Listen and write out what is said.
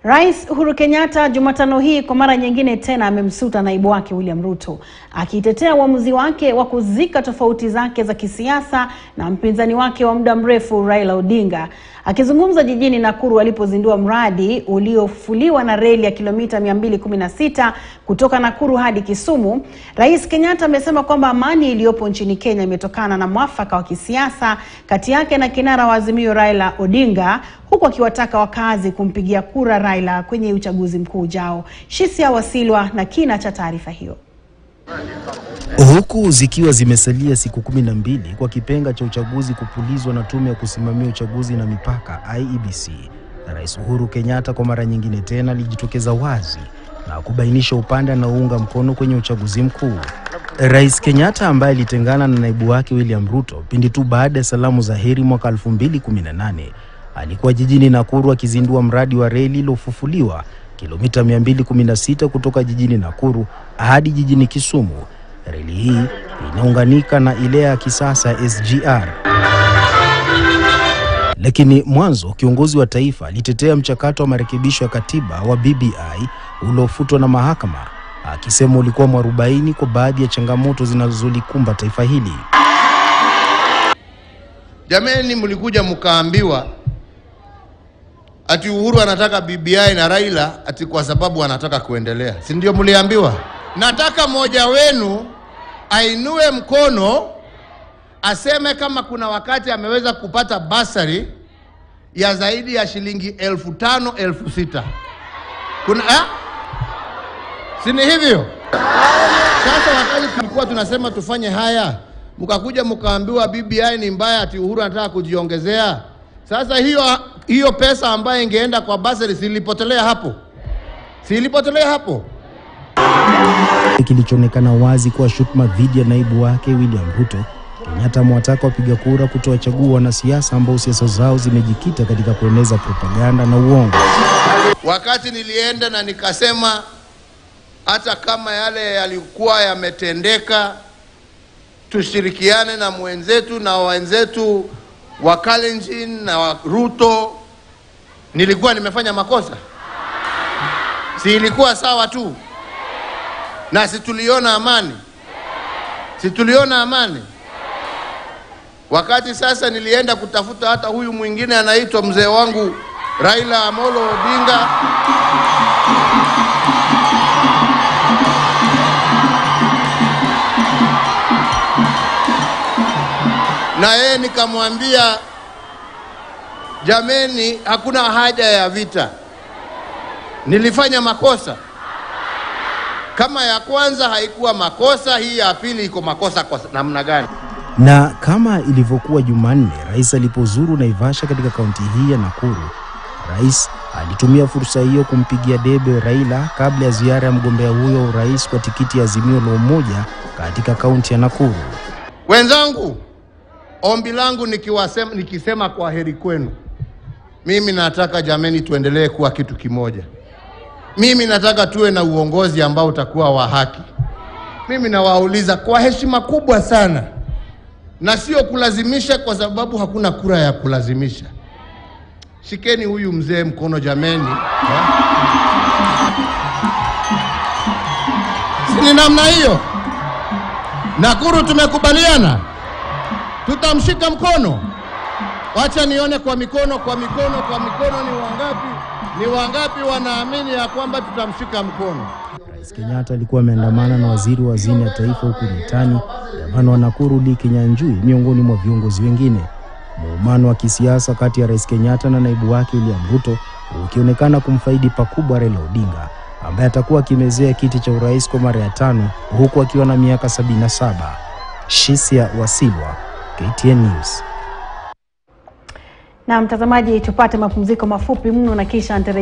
Rais Uhuru Kenyatta Jumatano hii kwa mara nyingine tena amemsuta naibu wake William Ruto akitetea uamuzi wake wa kuzika tofauti zake za kisiasa na mpinzani wake wa muda mrefu Raila Odinga. Akizungumza jijini Nakuru alipozindua mradi uliofufuliwa na reli ya kilomita 216 kutoka Nakuru hadi Kisumu, Rais Kenyatta amesema kwamba amani iliyopo nchini Kenya imetokana na mwafaka wa kisiasa kati yake na kinara wa Azimio Raila Odinga, huku akiwataka wakazi kumpigia kura Raila kwenye uchaguzi mkuu ujao. Shisia Wasilwa na kina cha taarifa hiyo. Huku zikiwa zimesalia siku kumi na mbili kwa kipenga cha uchaguzi kupulizwa na tume ya kusimamia uchaguzi na mipaka IEBC, Rais Uhuru Kenyatta kwa mara nyingine tena alijitokeza wazi na kubainisha upande anaounga mkono kwenye uchaguzi mkuu. Rais Kenyatta ambaye alitengana na naibu wake William Ruto pindi tu baada ya salamu za heri mwaka 2018 alikuwa jijini Nakuru akizindua mradi wa reli iliyofufuliwa kilomita 216 kutoka jijini Nakuru hadi jijini Kisumu. Reli hii inaunganika na ile ya kisasa ya SGR. Lakini mwanzo kiongozi wa taifa alitetea mchakato wa marekebisho ya katiba wa BBI uliofutwa na mahakama, akisema ulikuwa mwarobaini kwa baadhi ya changamoto zinazolikumba taifa hili. Jameni, mlikuja mkaambiwa ati Uhuru anataka BBI na Raila ati kwa sababu anataka kuendelea, si ndio? Mliambiwa. Nataka mmoja wenu ainue mkono aseme kama kuna wakati ameweza kupata basari ya zaidi ya shilingi elfu tano elfu sita kuna eh? si ni hivyo? Sasa wakati tulikuwa tunasema tufanye haya, mkakuja mkaambiwa BBI ni mbaya, ati Uhuru anataka kujiongezea. Sasa hiyo hiyo pesa ambayo ingeenda kwa basari silipotelea hapo, silipotelea hapo. Kilichoonekana wazi kuwa shutuma dhidi ya naibu wake William Ruto, Kenyatta amewataka wapiga kura kutowachagua wanasiasa ambao siasa zao zimejikita katika kueneza propaganda na uongo. Wakati nilienda na nikasema hata kama yale yalikuwa yametendeka, tushirikiane na mwenzetu na wenzetu wa Kalenjin na wa Ruto. Nilikuwa nimefanya makosa? Si ilikuwa sawa tu? Na si tuliona amani? Si tuliona amani? Wakati sasa nilienda kutafuta hata huyu mwingine anaitwa mzee wangu Raila Amolo Odinga na yeye nikamwambia, jameni, hakuna haja ya vita. Nilifanya makosa. Kama ya kwanza haikuwa makosa, hii ya pili iko makosa kwa namna gani? Na kama ilivyokuwa Jumanne, rais alipozuru Naivasha katika kaunti hii ya Nakuru, rais alitumia fursa hiyo kumpigia debe Raila kabla ya ziara ya mgombea huyo wa urais kwa tikiti ya Azimio la Umoja katika kaunti ya Nakuru. Wenzangu, ombi langu nikiwasema, nikisema kwa heri kwenu, mimi nataka jameni, tuendelee kuwa kitu kimoja. Mimi nataka tuwe na uongozi ambao utakuwa wa haki. Mimi nawauliza kwa heshima kubwa sana, na sio kulazimisha, kwa sababu hakuna kura ya kulazimisha. Shikeni huyu mzee mkono jameni, ha? si ni namna hiyo? Nakuru tumekubaliana, tutamshika mkono. Wacha nione kwa mikono, kwa mikono, kwa mikono. Ni wangapi? Ni wangapi wanaamini ya kwamba tutamshika mkono? Rais Kenyatta alikuwa ameandamana na waziri wa hazina ya taifa huku Mitani, gavana wa Nakuru Lee Kinyanjui, miongoni mwa viongozi wengine. Muumano wa kisiasa kati ya Rais Kenyatta na naibu wake William Ruto ukionekana kumfaidi pakubwa Raila Odinga ambaye atakuwa akimezea kiti cha urais kwa mara ya tano huku akiwa na miaka 77. Shisia Wasilwa, KTN News. Na mtazamaji, tupate mapumziko mafupi mno na kisha